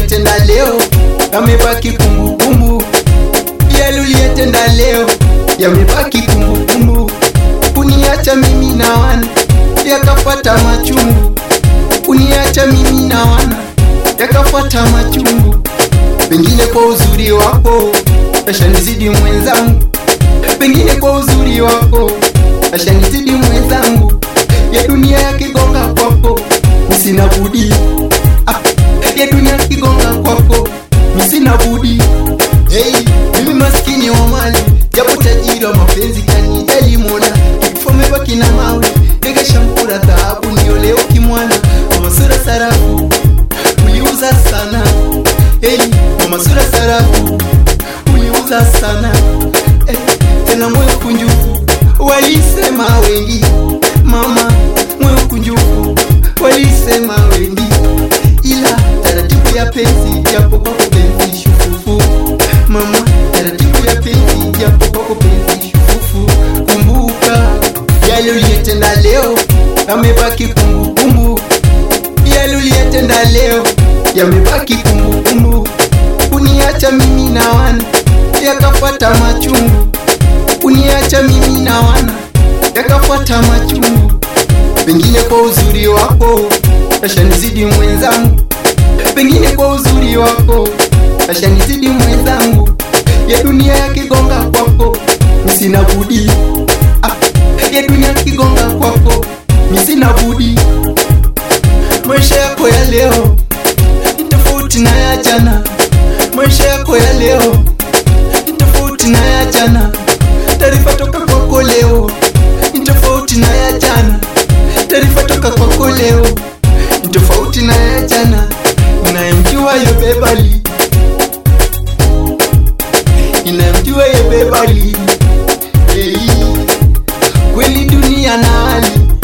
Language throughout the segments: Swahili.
uliyetenda leo yamebaki kumbukumbu, yale uliyetenda leo yamebaki kumbukumbu. Uniacha mimi na wana yakafuata machungu, uniacha mimi na wana yakafuata machungu. Pengine kwa uzuri wako ashanizidi mwenzangu, pengine kwa uzuri wako ashanizidi mwenzangu. Ya dunia yakigonga kwako, misina budi ah, ya dunia yakigonga kwako, misina budi hey, mimi maskini wa mali japo tajiri wa mapenzi kanijali mola kifo mebaki na mawe nikashampura dhahabu ndio leo kimwana mama sura sarafu uliuza sana hey, mama sura sarafu uliuza sana hey, tena moyo kunjufu walisema wengi mama moyo kunjufu walisema wengi ila taratibu ya penzi japo kwako penzi shufufu mama taratibu ya penzi japo kwako penzi shufufu kumbuka yale uliyetenda leo yamebaki kumbukumbu yale uliyetenda leo yamebaki kumbukumbu uniacha mimi na wana yakafuata machungu uniacha mimi na wana yakafuata machungu pengine kwa uzuri wako ashanizidi mwenzangu pengine kwa uzuri wako ashanizidi mwenzangu ya dunia yakigonga kwako misina budi ah, ya dunia yakigonga kwako misina budi maisha yako ya leo ni tofauti na ya jana maisha yako ya leo ni tofauti na ya jana taarifa toka kwako leo ni tofauti na ya jana taarifa toka kwako leo ni tofauti na ya jana inayemjua yobebali inayemjua yobebali hey. kweli dunia na hali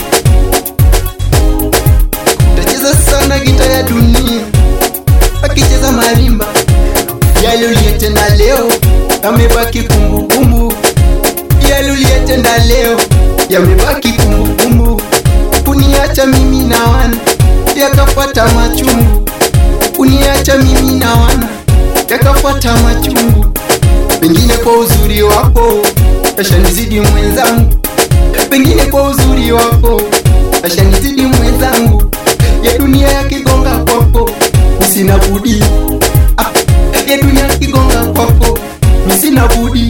utacheza sana gita ya dunia akicheza marimba yale uliyetenda leo yamebaki kumbukumbu yale uliyetenda leo yamebaki kumbukumbu uniacha mimi na wana yakafuata machungu uniacha mimi na wana yakafuata machungu pengine kwa uzuri wako ashanizidi mwenzangu pengine kwa uzuri wako ashanizidi mwenzangu ya dunia yakigonga kwako misina budi ah, ya dunia yakigonga kwako misina budi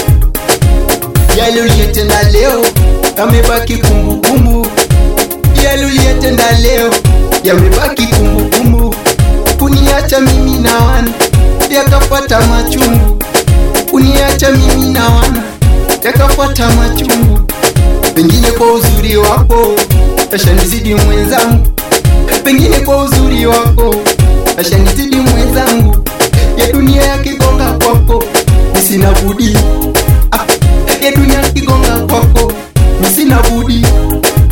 yale uliyetenda leo yamebaki kumbukumbu yale uliyetenda leo yamebaki kumbukumbu uniacha mimi na wana yakafuata machungu uniacha mimi na wana yakafuata machungu pengine kwa uzuri wako ashanizidi mwenzangu pengine kwa uzuri wako ashanizidi mwenzangu ya dunia yakigonga kwako misina budi ah, ya dunia yakigonga kwako misina budi